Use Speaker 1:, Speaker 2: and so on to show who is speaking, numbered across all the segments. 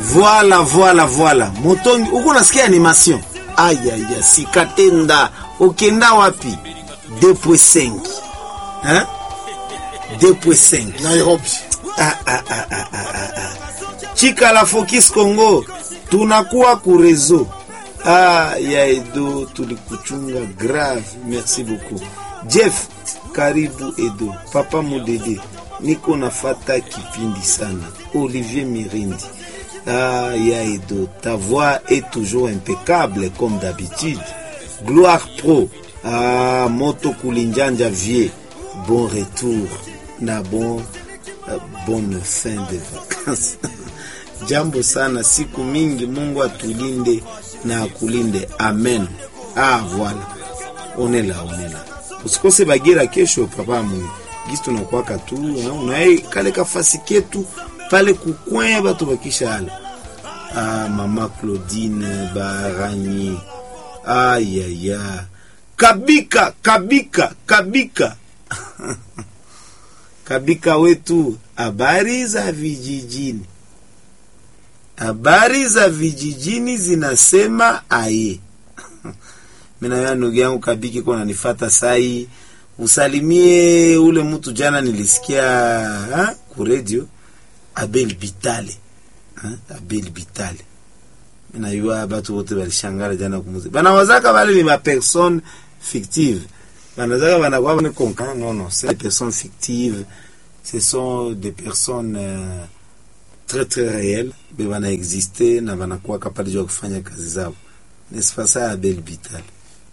Speaker 1: Voilà, voilà, voilà. Motongi, uko nasikia animation? Aya ya sikatenda. Ukenda wapi? 2.5. Hein? 2.5.
Speaker 2: Nairobi.
Speaker 1: Ah, ah, ah, ah, ah, ah, ah. Chika la Focus Congo. Tunakuwa kurezo. Ah, ya Edo tulikuchunga grave. Merci beaucoup. Jeff, karibu Edo. Papa Mudede. Niko nafata kipindi sana. Olivier Mirindi. Ah, ya Edo, ta voix est toujours impeccable comme d'habitude. Gloire Pro. Ah, Moto Kulinjanja Vie. Bon retour. Na bon Uh, bonne fin de vacances. Jambo sana, siku mingi. Mungu atulinde na akulinde, amen. Ah, voilà, onela onela, usikose Bagira kesho. Papa mwe gisi tunakwaka tu unaye kale kafasi ketu pale kukwenya batu bakisha ala. Ah, mama Claudine Baranyi, ayaya, kabika kabika kabika Kabika wetu, habari za vijijini, habari za vijijini zinasema aye. Mina ya ndugu yangu Kabiki kona nifata sai, usalimie ule mtu jana nilisikia ha, ku radio Abel Bitale ha, Abel Bitale. Mina yua batu wote balishangara jana kumuzi bana wazaka bale ni ma personne fictive banazaka banakuwa bane konka non non c'est des personnes fictives ce sont des personnes euh, très très réelles be bana existe na banakuwa kapali ya kufanya kazi zao n'est-ce pas ça Abel Bital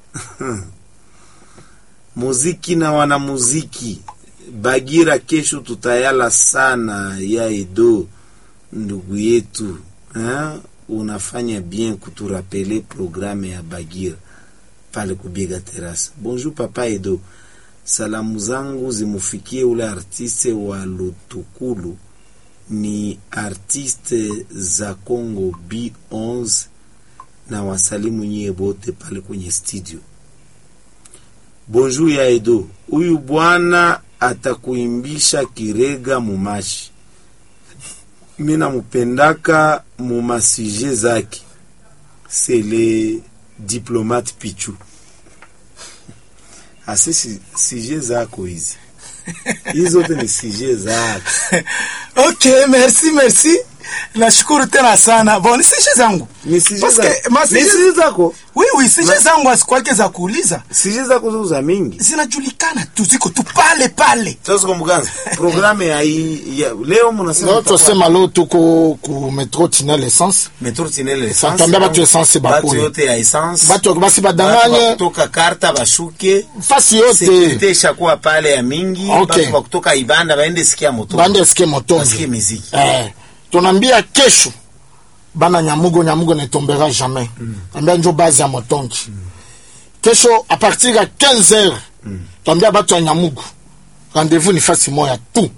Speaker 1: muziki na wanamuziki Bagira kesho tutayala sana ya Edo ndugu yetu hein? unafanya bien kuturapele programe ya Bagira pale kubiega terasa. Bonjour papa Edo, salamu zangu zimufikie ule artiste wa Lutukulu, ni artiste za Congo B11 na wasalimu nyie bote pale kwenye studio. Bonjour ya Edo, huyu bwana atakuimbisha kirega mumashi, mina mupendaka mumasije zake sele diplomate Pichu. Asi si, sije zako hizi hizi zote ni sije zako.
Speaker 2: Okay, merci merci. Nashukuru tena sana. Bon, ni sije zangu.
Speaker 1: Ni sije
Speaker 2: Parce
Speaker 1: zako.
Speaker 2: que ma
Speaker 1: Ni
Speaker 2: sije-
Speaker 1: sije zako.
Speaker 2: Oui, oui, sije zangu asikwake za kuuliza.
Speaker 1: Sije zako zo za mingi.
Speaker 2: Zinajulikana tu ziko tu pale pale.
Speaker 1: Sasa kwa mganza. Programu ya hii ya leo mnasema
Speaker 3: No tosema leo tuko ku metro tinel essence
Speaker 1: metro tinele essence.
Speaker 3: Fatambia batu essence
Speaker 1: Batu
Speaker 3: bakule.
Speaker 1: yote ya essence.
Speaker 3: batu basi
Speaker 1: Batu
Speaker 3: badanganye
Speaker 1: kutoka karta bashuke.
Speaker 3: fasi yote
Speaker 1: Sekirite ishakuwa pale ya mingi.
Speaker 3: Okay.
Speaker 1: Batu wa kutoka Ibanda baende sikia moto.
Speaker 3: bande sikie
Speaker 1: Basikie
Speaker 3: motongi
Speaker 1: muziki.
Speaker 3: eh, tunaambia kesho bana nyamugo nyamugo ne tombera jamais ambia njo base ya motongi kesho a partir ya 15 heures tuambia batu ya nyamugo rendez-vous ni fasi moya tu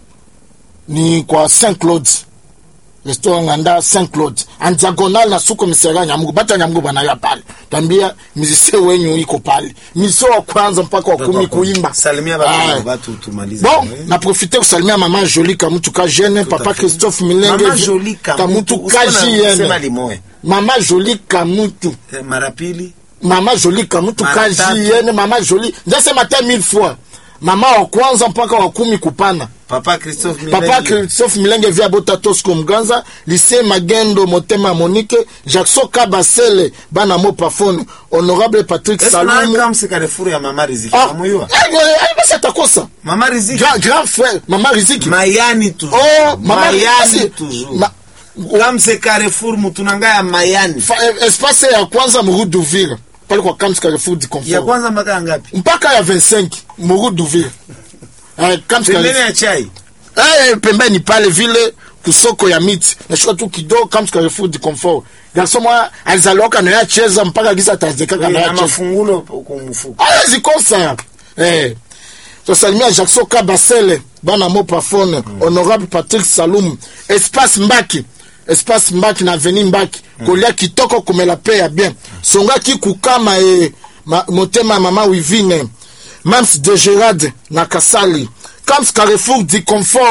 Speaker 3: ni kwa saint claude restaurant nganda saint claude en diagonal na sous commissariat ya nyamugo batu ya nyamugo banaya pale tuambia mizisie wenyu iko pale misio wa kwanza mpaka wa kumi kuimba
Speaker 1: Salimia
Speaker 3: Ah.
Speaker 1: batu batu tumalize.
Speaker 3: bon
Speaker 1: Eh.
Speaker 3: na profite kusalimia mama joli kamutu ka jeune papa
Speaker 1: à fait.
Speaker 3: christophe milenge
Speaker 1: Mama Jolie Kamutu,
Speaker 3: kamutu ka
Speaker 1: usiona sema
Speaker 3: jn
Speaker 1: limoe.
Speaker 3: mama joli kamutu
Speaker 1: Eh, Mara pili
Speaker 3: mama joli kamutu ka
Speaker 1: Mara tatu.
Speaker 3: jn mama joli ndasema ta mille fois mama wa kwanza mpaka wa kumi kupana
Speaker 1: Papa Christophe
Speaker 3: papa
Speaker 1: Milenge.
Speaker 3: christophe milenge via bota tosco mganza lycée magendo motema ya monique jackson kabasele bana mo pafone honorable patrick
Speaker 1: Est-ce
Speaker 3: salumu
Speaker 1: que kama Carrefour ya Mama Riziki?
Speaker 3: Ah,
Speaker 1: Namuyua?
Speaker 3: eh, eh, basi atakosa
Speaker 1: Mama Riziki.
Speaker 3: grand, grand frère mama riziki
Speaker 1: Mayani toujours.
Speaker 3: Oh, mama
Speaker 1: Mayani
Speaker 3: Riziki.
Speaker 1: toujours.
Speaker 3: Ma-
Speaker 1: Kama c'est Carrefour mutunanga ya Mayani.
Speaker 3: Fa- eh, espace ya kwanza muru d'ouvrir pale kwa Camps Carrefour du
Speaker 1: Ya
Speaker 3: Confort
Speaker 1: kwanza mpaka ngapi?
Speaker 3: mpaka ya 25 muru d'ouvrir eh, Camps
Speaker 1: Pembeni
Speaker 3: Carrefour
Speaker 1: ya chai.
Speaker 3: eh, pembeni pale vile kusoko ya miti nashuka tu kidogo Camps Carrefour du Confort garso mwa alizaloka na yacheza mpaka giza atazekaka na
Speaker 1: Na
Speaker 3: yacheza
Speaker 1: mafungulo kwa mfuko.
Speaker 3: aya zikosa eh tosalimia jackson kabasele bana mo pafone honorable patrick salum espace mbaki espace mbaki na aveni mbaki kolia kitoko komela pe ya bien songaki kukama e ma, motema ya mama wivine mams de gerard na kasali camps carrefour du confort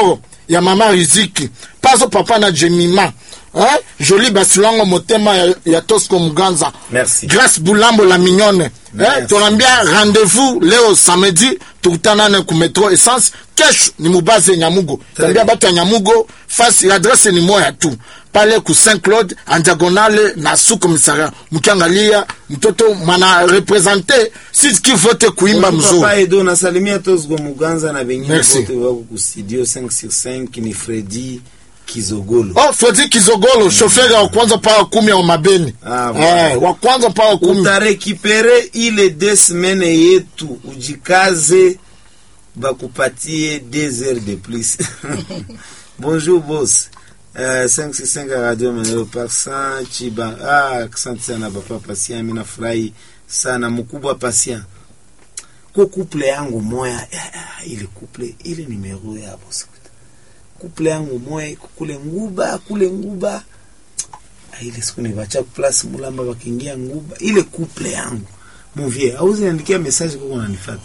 Speaker 3: ya mama riziki paso papa na jemima eh? joli basilango motema ya, ya tosco muganza
Speaker 1: Merci.
Speaker 3: grace bulambo la mignone eh?
Speaker 1: Merci.
Speaker 3: tunaambia rendez-vous leo samedi tukutanane ku metro essence kesho ni mubaze nyamugo tunaambia
Speaker 1: bien.
Speaker 3: bato ya nyamugo fasi adresse ni moya tu pale ku saint claude en diagonale na su commissariat mkiangalia mtoto mwana represente siki vote kuimba mzuri
Speaker 1: Papa Edo nasalimia Tosgo Muganza na wengine
Speaker 3: Merci.
Speaker 1: wote wako ku studio 5 sur 5 ni Freddy Kizogolo.
Speaker 3: oh fredi kizogolo shoferi wa kwanza mpaka kumi ya mabeni
Speaker 1: Ah, voilà.
Speaker 3: eh, wa kwanza mpaka kumi
Speaker 1: utarekipere ile de semaine yetu ujikaze bakupatie deux heures de plus bonjour boss uh, 565 radio maneno par 100 chiba ah, asante sana papa pasia mi nafurahi sana mkubwa pasia ko couple yangu moya ah, ile couple ile numero ya boss couple yangu moya iko kule nguba kule nguba Ah, ile siku nivacha plus mulamba wakiingia nguba ile couple yangu muvie auzi niandikia message kwa unanifata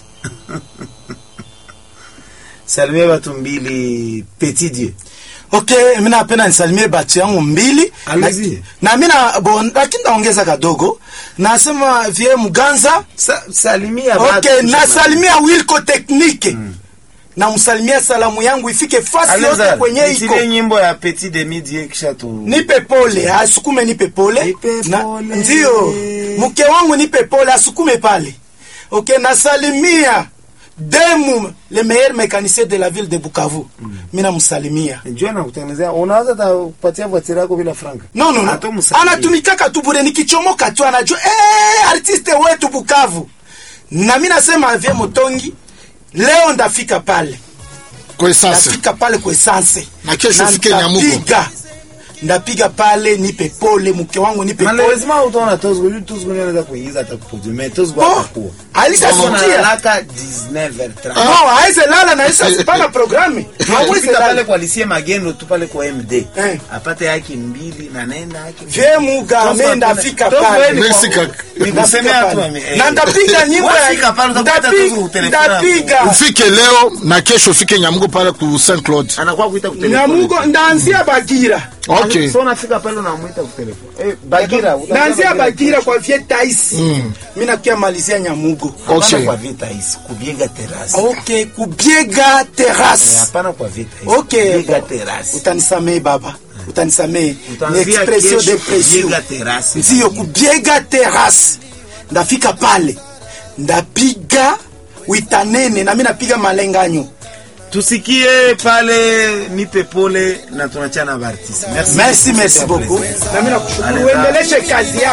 Speaker 1: salimia watu mbili petit dieu
Speaker 2: okay mi napenda nisalimie batu yangu mbili
Speaker 1: Allez-y.
Speaker 2: na, na mi na bon lakini naongeza kadogo nasema vie muganza
Speaker 1: Sa, salimia
Speaker 2: okay
Speaker 1: watu.
Speaker 2: nasalimia wilco technique namsalimia salamu yangu ifike fasi yote
Speaker 1: Aleza,
Speaker 2: kwenye iko
Speaker 1: nitilie nyimbo ya petit de midi kisha tu
Speaker 2: nipe pole asukume nipe pole
Speaker 1: Nipe
Speaker 2: Na-
Speaker 1: pole.
Speaker 2: ndio mke wangu nipe pole asukume pale okay nasalimia demu le meilleur mécanicien de la ville de bukavu mi namsalimia
Speaker 1: njoo na kutengenezea unaweza ta kupatia voiture yako bila franka
Speaker 2: no, no,
Speaker 1: Hata
Speaker 2: no.
Speaker 1: umsalimie.
Speaker 2: anatumikaka tu bure nikichomoka tu anajua eh, artiste wetu bukavu na mi nasema vie motongi leo ndafika pale
Speaker 3: kwa sasa
Speaker 2: ndafika pale kwa essence
Speaker 3: Na kesho ufike Nyamugo.
Speaker 2: ndapiga ndapiga pale nipe pole mke wangu nipe pole
Speaker 1: malheureusement utaona tozgo yu tozgo ndio anaweza kuingiza hata kuproduce mais tozgo
Speaker 2: Bon,
Speaker 1: atakuwa
Speaker 2: alishasikia.
Speaker 1: Tozgo analalaka 19h30
Speaker 2: no aweze lala na isa pana programme aweze
Speaker 1: Alifika pale
Speaker 2: lala
Speaker 1: kwa lisie magendo tu pale kwa md
Speaker 2: Eh.
Speaker 1: apate yake mbili na nenda yake
Speaker 2: vie mugame ndafika pale
Speaker 3: Merci kaka.
Speaker 1: nikusemea tu
Speaker 2: Ndafika
Speaker 1: ame-
Speaker 2: pale. na ndapiga nyimbo ya-
Speaker 1: Wafika pale, utakuta
Speaker 2: ndapi-
Speaker 1: Tozgo kutelefona.
Speaker 2: ndapiga
Speaker 3: ufike leo na kesho ufike nyamugo pale ku saint claude
Speaker 1: anakuwa kuita kutelefoni.
Speaker 2: nyamugo ndaanzia bagira
Speaker 3: okay
Speaker 1: so unafika pale unamwita kutelefoni eh, bagira utaambia
Speaker 2: naanzia bagira kwa vie taisi
Speaker 3: Mm.
Speaker 2: mi nakia malizia nyamugo
Speaker 1: hapana
Speaker 3: okay
Speaker 1: kwa vita hisi kubiega terasi
Speaker 2: ok kubiega
Speaker 1: Eh,
Speaker 2: terrasse
Speaker 1: hapana kwa vita hisi
Speaker 2: ok
Speaker 1: kubiega
Speaker 2: bon.
Speaker 1: terasi
Speaker 2: utanisamee baba utanisamee ni
Speaker 1: Utaanzia
Speaker 2: expression
Speaker 1: kesho
Speaker 2: depression
Speaker 1: kubiega terasi
Speaker 2: ndiyo kubiega terrasse ndafika pale ndapiga witanene nami napiga malenganyo
Speaker 1: tusikie pale nipe pole na tunachana bartisi merci
Speaker 2: merci merci beaucoup nami nakushukuru uendeleshe kazi yako